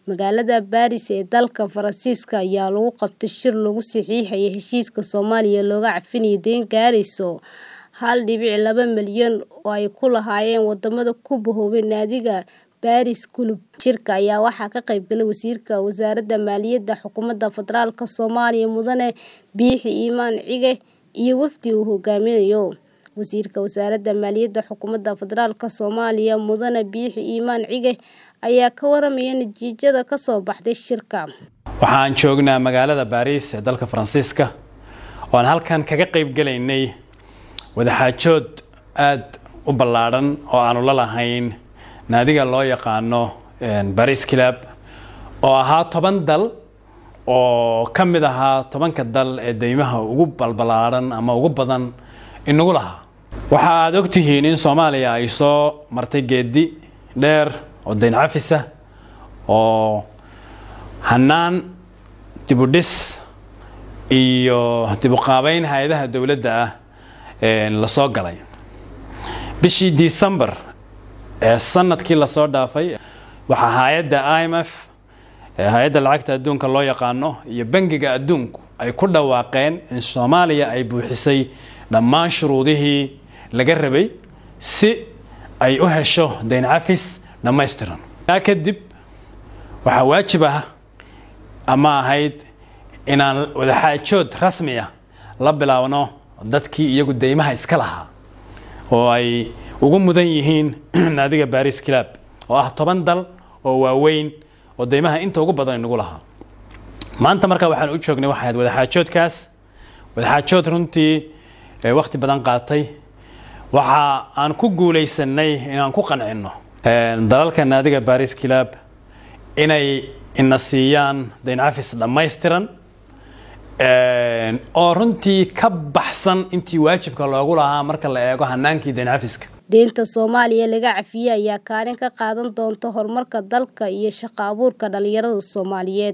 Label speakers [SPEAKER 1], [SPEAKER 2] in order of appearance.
[SPEAKER 1] Magaalada Paris ee dalka Faransiiska ayaa lagu qabtay shir lagu saxiixay heshiiska Soomaaliya looga cafinayo deyn gaaraysa hal dibic laba milyan oo ay ku lahaayeen wadamada ku bahoobay Naadiga Paris Club. Shirka ayaa waxaa ka qayb galay Wasiirka Wasaaradda Maaliyadda Xukuumadda Federaalka Soomaaliya Mudane Biixi Imaan Cige iyo wafdi uu hogaaminayo. Wasiirka Wasaaradda Maaliyadda Xukuumadda Federaalka Soomaaliya Mudane Biixi Imaan Cige ayaa ka waramaya natiijada ka soo baxday shirka.
[SPEAKER 2] waxaan joognaa magaalada baariis ee dalka faransiiska oo aan halkan kaga qayb galaynay wadaxaajood aad u ballaadhan oo aanu la lahayn naadiga loo yaqaano baris club oo ahaa toban dal oo ka mid ahaa tobanka dal ee deymaha ugu balballaadhan ama ugu badan inagu lahaa waxa aad ogtihiin in soomaaliya ay soo martay geedi dheer oo deyn cafisa oo hanaan dibudhis iyo dibuqaabeyn hay-adaha dowladda ah lasoo galay bishii december ee sanadkii lasoo dhaafay waxaa hay-adda i m f hay-adda lacagta adduunka loo yaqaano iyo bangiga adduunku ay ku dhawaaqeen in soomaaliya ay buuxisay dhammaan shuruudihii laga rabay si ay u hesho deyn cafis dhammaystiran taa kadib waxaa waajib ah ama ahayd inaan wadaxaajood rasmi ah la bilaabno dadkii iyagu deymaha iska lahaa oo ay ugu mudan yihiin naadiga baris club oo ah toban dal oo waaweyn oo deymaha inta ugu badan inagu lahaa maanta markaa waxaan u joognay waxay ahayd wadaxaajoodkaas wadaxaajood runtii wakhti badan qaatay waxa aan ku guulaysanay inaan ku qancinno dalalka naadiga baris club inay ina siiyaan deyn cafis dhammaystiran oo runtii ka baxsan intii waajibka loogu lahaa marka la eego hanaankii deyn cafiska
[SPEAKER 1] deynta Soomaaliya laga cafiyay ayaa kaalin ka qaadan doonta horumarka dalka iyo shaqo abuurka dhalinyarada Soomaaliyeed